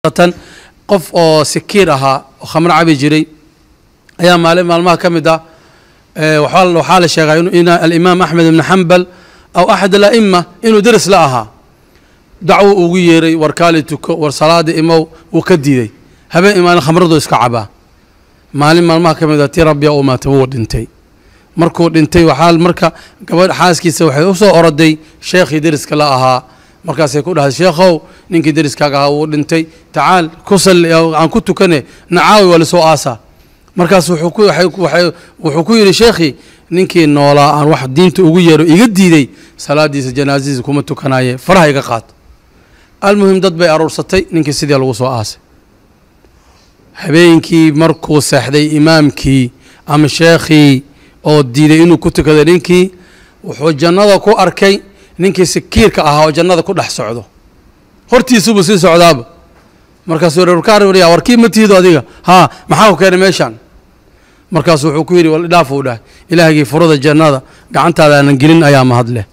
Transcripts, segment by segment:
tan qof oo sikiir ahaa oo khamro cabi jiray ayaa maalin maalmaha ka mid ah waxaa waxaa la sheegaa inu in alimaam axmed ibn xambal aw axad ala'ima inuu deris la ahaa dacwo ugu yeeray war kaali tuko war salaada imow wuu ka diiday habeen imaalin khamradu iska cabaa maalin maalmaha ka mid ah tii rabbiya uu maatay wuu dhintay markuu dhintay waxaa marka gabadh xaaskiisa waxay u soo oroday sheekhii deriska la ahaa markaasay ku dhahay sheekhow ninkii deriskaaga ahaa wuu dhintay tacaal ku salli aan ku tukane nacaawi waa lasoo aasaa markaas wuxuu ku wuxuu ku yidhi sheekhii ninkii noolaa aan wax diinta ugu yeero iga diiday salaadiisa janaasadiisa kuma tukanaye faraha iga qaad almuhim dad bay aruursatay ninkii sidii lagu soo aasay habeenkii markuu seexday imaamkii ama sheekhii oo diiday inuu ku tukado ninkii wuxuu jannada ku arkay ninkii sikiirka ahaa oo jannada ku dhex socdo hortiisubuu sii socdaaba markaasuu warkaarya warkii ma tihido adiga haa maxaa ku keenay meeshaan markaasu wuxuu ku yidhi wal dhaaf uu dhahay ilaahgii furada jannada gacantaada aanan gelin ayaa mahad leh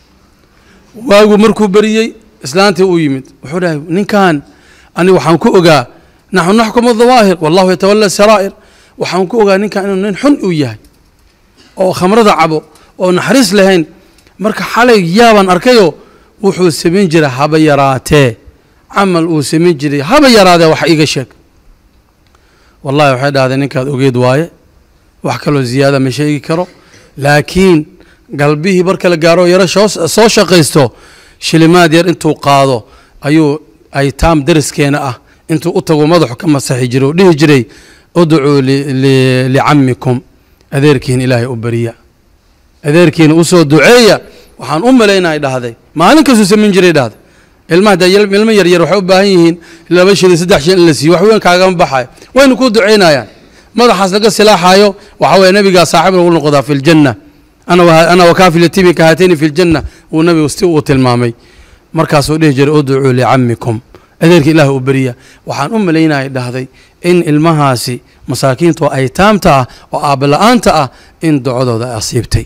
waagu markuu beriyey islaantii uu yimid wuxuu dhahay ninkan ani waxaan ku ogaa naxnu naxkumu dawaahir wallahu yatawala saraa'ir waxaan ku ogaa ninkan inuu nin xun uu yahay oo khamrada cabo oo naxariis lahayn marka xalay yaabaan arkayoo wuxuu samayn jiray haba yaraatee camal uu samayn jiray haba yaraadee wax iiga sheeg wallahi waxay dhahdeen ninkaad ogeed waaye wax kaloo ziyaada ma sheegi karo laakiin galbihii marka la gaaro yaro soo shaqaysto shilimaad yar intuu qaado ayuu aytaam deriskeena ah intuu u tago madaxu ka masaxi jiray oo dhihi jiray udcuu licamikum adeerkiin ilaahay u beriya adeerkiina usoo duceeya waxaan u malaynaya dhahday maalin kastuu samayn jiray dhahday ilmaha dee ilmo yaryar waxay u baahan yihiin laba shilin saddex shilin in la siiyo wax weyn kaagama baxayo wayna kuu ducaynayaan madaxaas laga silaaxayo waxaa weye nabigaa saaxiib lagu noqdaa fi ljanna ana wakaafil yatiimi kahatayni fi ljanna uu nabigu si uu tilmaamay markaasuu dhihi jiray udcuu licamikum adeerka ilaah u beriya waxaan u malaynaya dhahday in ilmahaasi masaakiinta oo aytaamta ah oo aabala-aanta ah in ducadooda ay asiibtay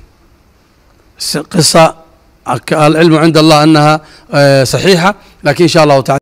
qisa alcilmu cinda allah anaha saxiixa lakin insha allahu taala